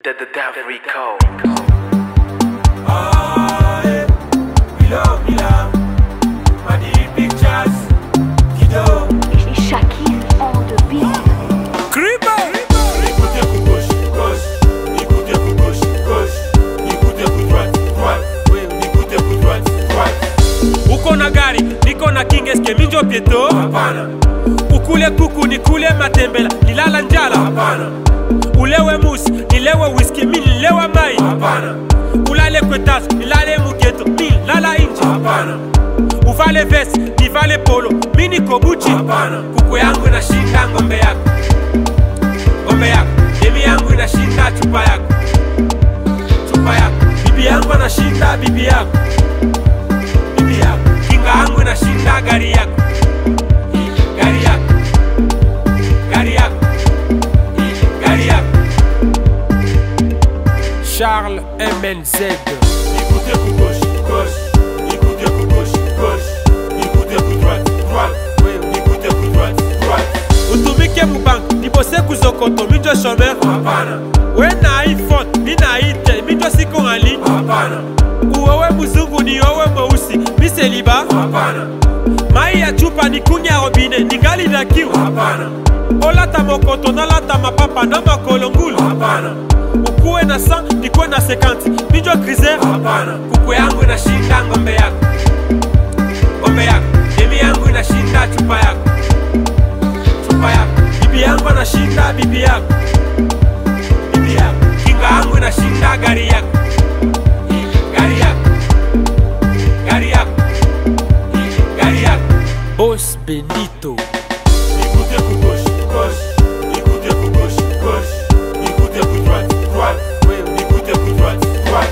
The, the Dev Rico. Aye, Milo, Mila, Madi Pictures, Kido, Shakir on the beat. Creeper. Écoutez coup gauche, gauche, écoutez coup gauche, gauche, écoutez coup droite, droite, oui, écoutez coup droite, droite. uko na gari niko na kingeske minjo pieto Hapana, ukule kuku nikule matembela nilala njala hapana, ulewe musi nilewe whisky mi nilewa mai hapana, ulale kwetas nilale mugeto mi lala inje hapana, uvale vesi nivale polo mi niko buchi hapana, kuku yangu inashinda ngombe yako ngombe yako demi yangu inashinda chupa yako chupa yako bibi yangu anashinda bibi yako bibi yako kinga yangu inashinda gari yako gari yako gari yako gari yako Charles MNZ écoutez coup gauche, gauche, écoutez coup gauche, gauche, écoutez coup droite, droite, oui, écoutez coup droite, droite. utumike mubank nibose kuzokoto minjo shomer Hapana, we na iphone mi na itel minjo siko ngali hapana, uwewe mzungu ni owe mweusi miseliba hapana, mai ya chupa ni kunya robine ningali na kiu hapana, olata mokoto nalata mapapa na makolo ngulu hapana, ukuwe na 100 nikuwe na 50 minjo krizer hapana, kuku yangu inashinda ngombe yako ngombe yako demi yangu inashinda chupa yako chupa yako bibi yangu anashinda bibi yako bibi yako kinga yangu inashinda gari yako gari yako gari yako gari yako bos benito écoutez coup gauche, gauche, écoutez coup gauche, gauche, écoutez coup droite, droite, oui, écoutez coup droite, droite.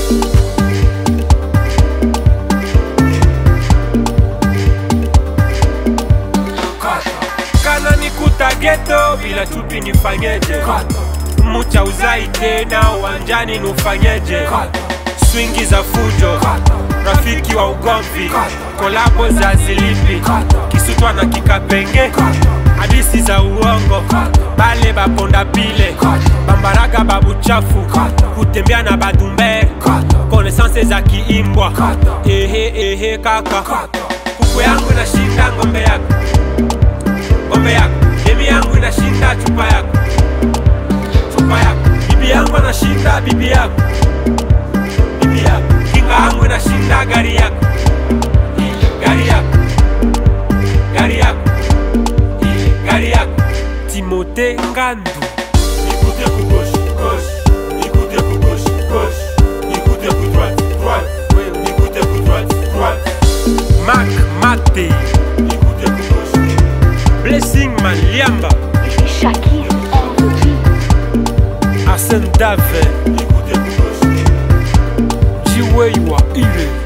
kana nikuta geto bila chupi nifanyeje mucha uzai tena uwanjani nufanyeje swingi za fujo rafiki wa ugomvi kolabo za zilipi kisutwa na kikapenge hadisi za uongo bale baponda pile bambaraga babuchafu kutembea na badumbe konesanse za kiimbwa ehe ehe kaka kuku yangu inashinda ngombe yako ngombe yako demi yangu inashinda chupa yako chupa yako bibi yangu anashinda bibi yako bibi yako kinga yangu inashinda gari yako gari yako gari yako gari yako timote ngandu Écoutez coup gauche, gauche, écoutez coup gauche, gauche, écoutez coup droite, droite, oui, écoutez coup droite, droite, mak mate écoutez coup gauche, blessing maliamba Shakir on the beat. arsène dave écoutez coup gauche. jiweiwa ile